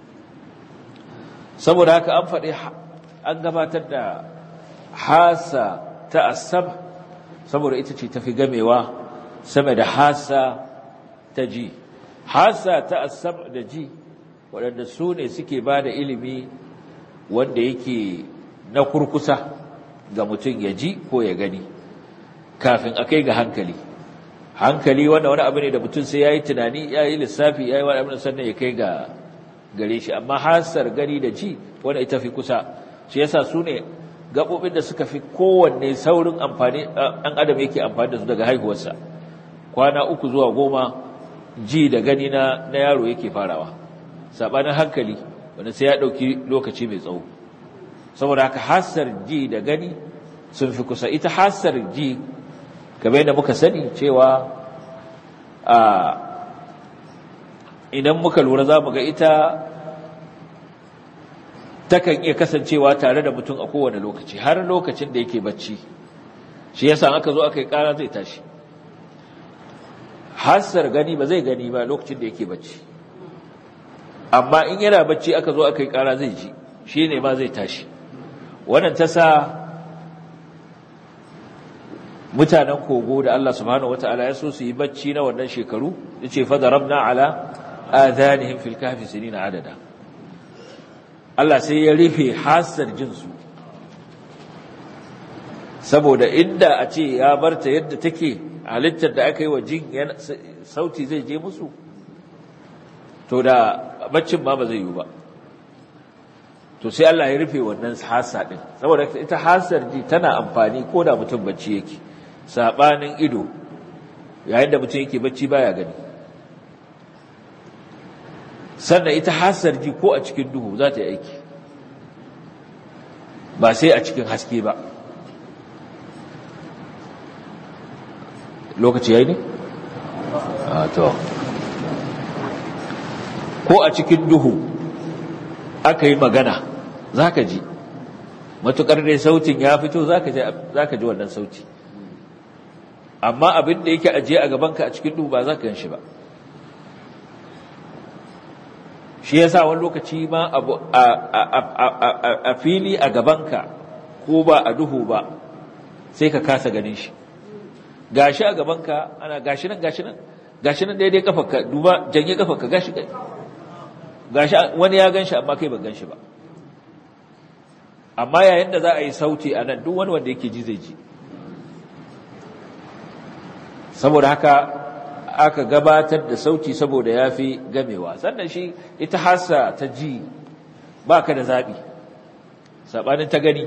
saboda haka an faɗi an gabatar da hasa ta asab saboda ita ce tafi gamewa sama da hasa ta ji hasa ta asab da ji waɗanda su ne suke ba da ilimi wanda yake na kurkusa ga mutum ya ji ko ya gani kafin a kai ga hankali hankali wanda wani abu ne da mutum sai ya yi tunani ya yi lissafi ya yi wani abin sannan ya kai ga gare shi amma hasar gani da ji wanda ita fi kusa shi yasa su ne gaɓoɓin da suka fi kowanne saurin amfani ɗan adam yake amfani da su daga haihuwarsa kwana uku zuwa goma ji da gani na, na yaro yake farawa sabanin hankali wanda sai ya dauki lokaci mai tsawo saboda haka hassar ji da gani sun fi kusa ita hassar ji kamar yadda muka sani cewa a idan muka lura za mu ga ita takan iya kasancewa tare da mutum a kowane lokaci har lokacin da yake bacci shi yasa aka zo aka yi kara zai tashi hassar gani ba zai gani ba lokacin da yake bacci amma in yana bacci aka zo aka yi kara zai ji shi ne ma zai tashi wannan ta sa mutanen kogo da Allah subhanahu wata'ala ya so su yi bacci na wannan shekaru yace fa darabna ala adhanihim fil kahfi sinina adada Allah sai ya rufe hasar jinsu saboda inda a ce ya barta yadda take halittar da aka yi wa jin sauti zai je musu to da baccin ma ba zai yi ba to sai Allah ya rufe wannan hasa din saboda ita hasar ji tana amfani ko da mutum bacci yake sabanin ido yayin da mutum yake bacci baya gani sannan ita hasar ji ko a cikin duhu za ta yi aiki ba sai a cikin haske ba lokaci yayi ne? a to ko a cikin duhu aka yi magana za ka ji matuƙar dai sautin ya fito za ka ji wannan sauti amma abin da yake ajiye a gabanka a cikin duhu ba za ka gan shi ba shi ya sa wani lokaci ma abu a fili a gabanka ko ba a duhu ba sai ka kasa ganin shi gashi a gabanka ana gashi nan gashi nan gashi nan daidai kafarka duba janye kafarka gashi gashi wani ya ganshi amma kai ba ganshi ba amma yayin da za a yi sauti a nan duk wani wanda yake ji zai ji saboda haka aka gabatar da sauti saboda ya fi gamewa sannan shi ita hasa ta ji ba ka da zaɓi saɓanin ta gani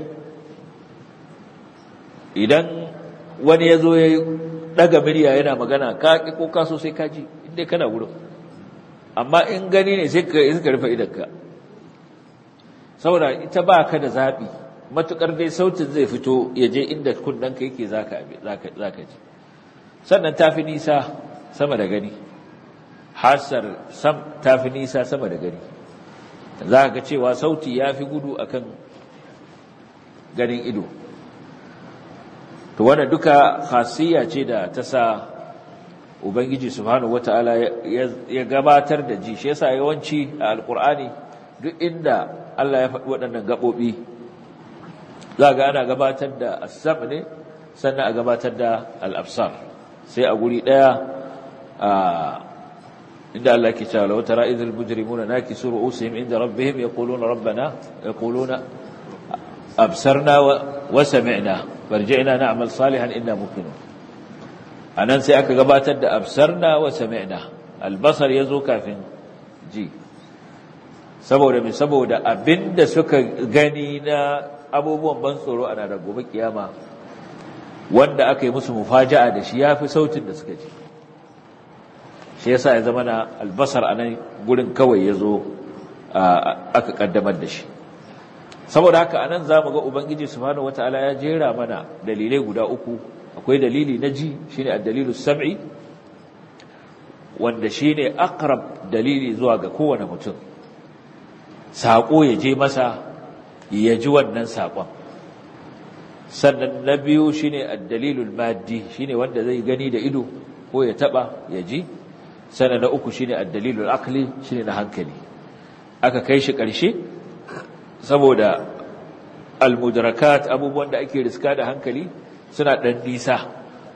idan wani ya zo ya ɗaga murya yana magana ka ƙi ko kaso sai ka ji inda kana wurin amma in gani ne sai ka rufe idanka saboda ita ba ka da zaɓi matuƙar dai sautin zai fito ya je inda kundanka yake za ka ji sannan ta fi nisa sama da gani hasar sam ta fi nisa sama da gani za ka cewa sauti ya fi gudu akan ganin ido to wannan duka khasiyya ce da ta sa ubangiji subhanahu wataala ya gabatar da ji shi yasa yawanci a alqur'ani duk inda Allah ya faɗi waɗannan gaɓoɓi za ga ana gabatar da as-sam ne sannan a gabatar da al-absar sai a guri ɗaya inda Allah ke cewa law tara idhil mujrimuna nakisu ru'usihim inda rabbihim yaquluna rabbana yaquluna absarna wa sami'na farji'na na'mal salihan inna muqinun anan sai aka gabatar da absarna wa sami'na albasar yazo kafin ji saboda me saboda abinda suka gani na abubuwan ban tsoro a ranar gobe kiyama wanda aka yi musu mufaja'a da shi yafi sautin da suka ji shi yasa ya zama na albasar anan gurin kawai yazo aka kaddamar da shi saboda haka anan zamu ga ubangiji subhanahu wataala ya jera mana dalilai guda uku akwai dalili na ji shine ad-dalilu sam'i wanda shine aqrab dalili zuwa ga kowane mutum sako ya je masa ya ji wannan sakon sannan na biyu shine ad-dalilul maddi shine wanda zai gani da ido ko ya taba ya ji sannan na uku shine ad-dalilul aqli shine na hankali aka kai shi ƙarshe saboda almudrakat abubuwan da ake riska da hankali suna ɗan nisa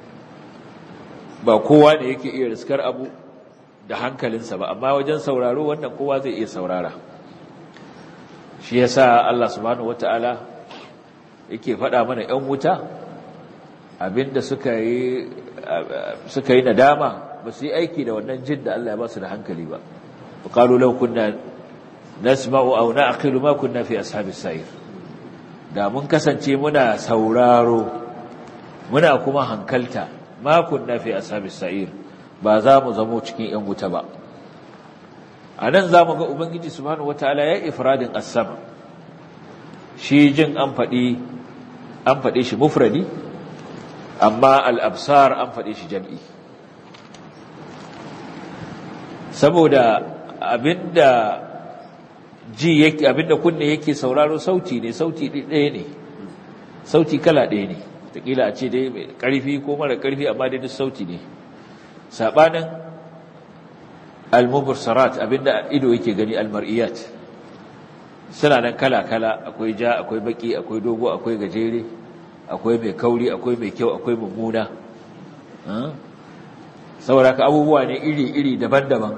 ba kowa ne yake iya riskar abu da hankalinsa ba amma wajen sauraro wannan kowa zai iya saurara shi yasa Allah subhanahu wataala yake faɗa mana ‘yan wuta abinda suka yi suka yi nadama ba su yi aiki da wannan jin da Allah ya ba su da hankali ba qalu law kunna nasma'u aw na'qilu ma kunna fi ashabis sa'ir da mun kasance muna sauraro muna kuma hankalta ma kunna fi ashabis sa'ir ba za mu zamo cikin yan wuta ba a nan za mu ga ubangiji subhanahu wataala ya ifradin as-sama shi jin an faɗi an faɗe shi mufradi amma al-absar an faɗe shi jam'i saboda abinda ji yake abinda kunne yake sauraro sauti ne sauti ɗaya ne sauti kala ɗaya ne takila a ce dai mai ƙarfi ko mara ƙarfi amma dai duk sauti ne sabanin al-mubsarat abinda ido yake gani al-mar'iyat suna nan kala-kala akwai ja akwai baki akwai dogo akwai gajere akwai mai kauri akwai mai kyau akwai mummuna saboda ka abubuwa ne iri-iri daban-daban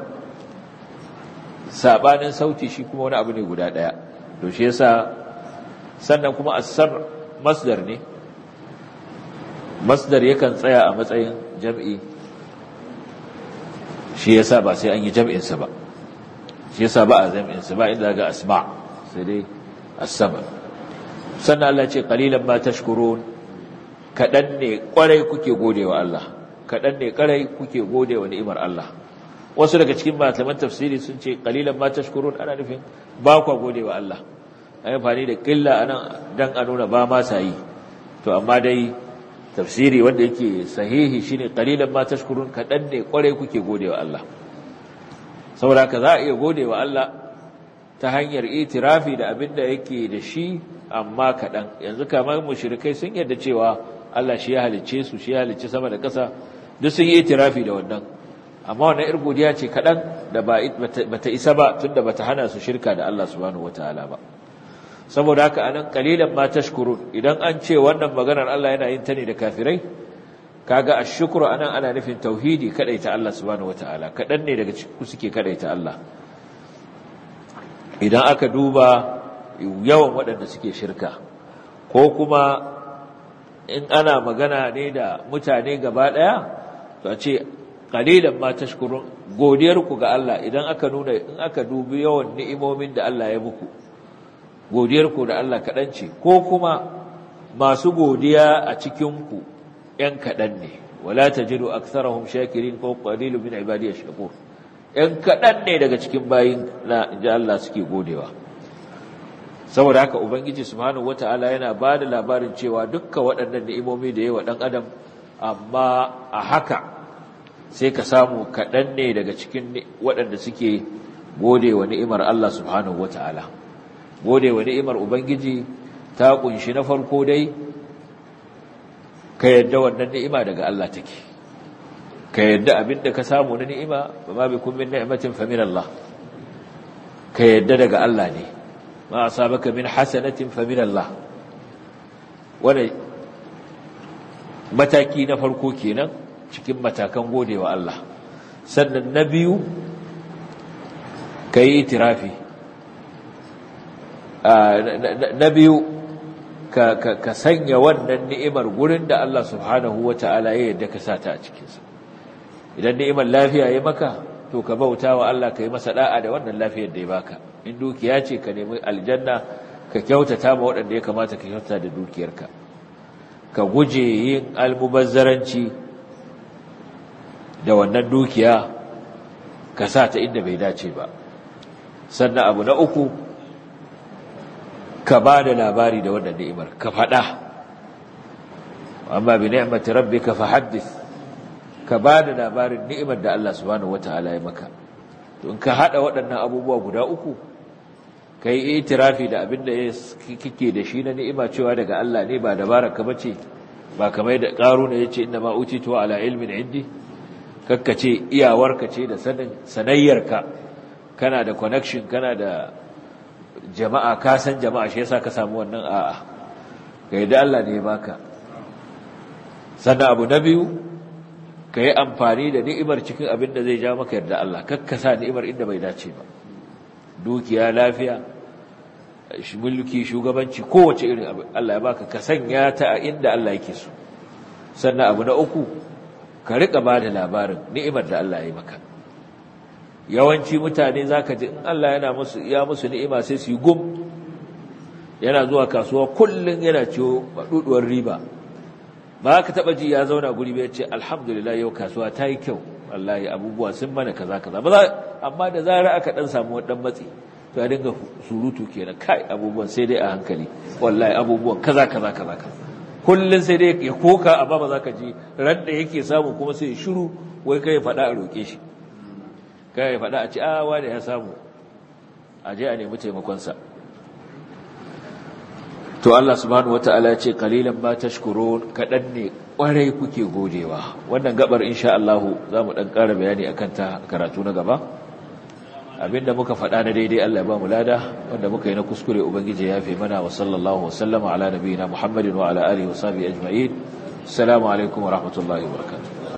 sabanin sauti shi kuma wani abu ne guda daya to shi yasa sannan kuma as-sam masdar ne masdar yakan tsaya a matsayin jam'i shi yasa ba sai an yi jam'in sa ba shi yasa ba a jam'in sa ba inda ga asma sai dai as-sama sannan Allah ce qalilan ma tashkurun kadan ne kwarai kuke godewa Allah kadan ne kwarai kuke godewa ni'imar Allah wasu daga cikin malaman tafsiri sun ce qalilan ma tashkurun ana nufin ba ku godewa Allah ai fani da killa anan dan a nuna ba ma sai to amma dai tafsiri wanda yake sahihi shine qalilan ma tashkurun kadan ne kwarai kuke godewa Allah saboda ka za a iya godewa Allah ta hanyar itirafi da abin da yake da shi amma kaɗan yanzu kamar mushrikai sun yarda cewa Allah shi ya halicce su shi ya halicce sama da ƙasa duk sun yi itirafi da wannan amma wannan ir godiya ce kaɗan da ba ta isa ba tunda bata hana su shirka da Allah subhanahu wataala ba saboda haka anan qalilan ma tashkurun idan an ce wannan maganar Allah yana yin ta ne da kafirai kaga ashkuru anan ana nufin tauhidi kadaita Allah subhanahu wataala kaɗan ne daga cikin suke kadaita Allah idan aka duba yawan waɗanda suke shirka ko kuma in ana magana ne da mutane gaba ɗaya to a ce ƙalilan ma tashkurun godiyarku ga Allah idan aka nuna in aka dubi yawan ni'imomin da Allah ya muku godiyarku da Allah kaɗan ce ko kuma masu godiya a cikinku ‘yan kaɗan ne wala ta jiru aksarahum shakirin ko ƙalilu min ibadiyar shakur ‘yan kaɗan ne daga cikin bayin na inji Allah suke godewa saboda haka ubangiji subhanahu wata'ala yana ba da labarin cewa dukkan waɗannan ni'imomi da yawa ɗan adam amma a haka sai ka samu kaɗan ne daga cikin waɗanda suke godewa ni'imar Allah subhanahu wata'ala godewa ni'imar ubangiji ta kunshi na farko dai ka yadda wannan ni'ima daga Allah take ka yadda abinda ka samu na ni'ima ba ma bikum min ni'matin fa min Allah ka yadda daga Allah ne ma asabaka min hasanatin fa min Allah wannan mataki na farko kenan cikin matakan godewa Allah sannan na biyu kai itirafi na biyu ka ka sanya wannan ni'imar gurin da Allah subhanahu wata'ala ya yadda ka sata a cikinsa idan ni'imar lafiya ya maka to ka bauta wa Allah ka yi masa da'a da wannan lafiyar da ya baka in dukiya ce ka nemi aljanna ka kyautata ma waɗanda ya kamata ka kyautata da dukiyarka ka guje yin almubazzaranci da wannan dukiya ka sa ta inda bai dace ba sannan abu na uku ka ba da labari da wannan ni'imar ka faɗa amma bi ni'mati rabbika fahaddith ka ba da labarin ni'imar da Allah subhanahu wata'ala ya maka to in ka hada waɗannan abubuwa guda uku kai itirafi da abin da kike da shi na ni'ima cewa daga Allah ne ba dabara ka bace ba kamar da qaruna yace inna ma utitu ala ilmin indi kakkace iyawarka ce da sanin sanayyarka kana da connection kana da jama'a ka san jama'a shi yasa ka samu wannan a'a kai da Allah ne ya baka sannan abu na biyu ka yi amfani da ni'imar cikin abin da zai ja maka yarda Allah kakkasa ni'imar inda bai dace ba dukiya lafiya mulki shugabanci kowace irin abu Allah ya baka ka sanya ta a inda Allah yake so sannan abu na uku ka rika ba da labarin ni'imar da Allah ya yi maka yawanci mutane zaka ji in Allah yana musu ya musu ni'ima sai su yi gum yana zuwa kasuwa kullun yana ciwo baduduwar riba ba ka taba ji ya zauna guri bai ce alhamdulillah yau kasuwa ta yi kyau wallahi abubuwa sun mana kaza kaza ba za amma da zara aka dan samu wani dan matsi to ya dinga surutu kenan kai abubuwan sai dai a hankali wallahi abubuwan kaza kaza kaza kaza kullun sai dai ya koka amma ba za ka ji ran da yake samu kuma sai ya shiru wai kai ya faɗa a roƙe shi kai ya faɗa a ci a wani ya samu a je a nemi taimakonsa to Allah subhanahu wataala ya ce qalilan ma tashkurun kadan ne kwarai kuke godewa wannan gabar insha Allah zamu dan ƙara bayani akan ta karatu na gaba abinda muka faɗa na daidai Allah ya ba mu lada wanda muka yi na kuskure ubangiji ya fi mana wa sallallahu wasallama ala nabiyina Muhammadin wa ala alihi wa sahbihi ajma'in assalamu alaikum wa rahmatullahi wa barakatuh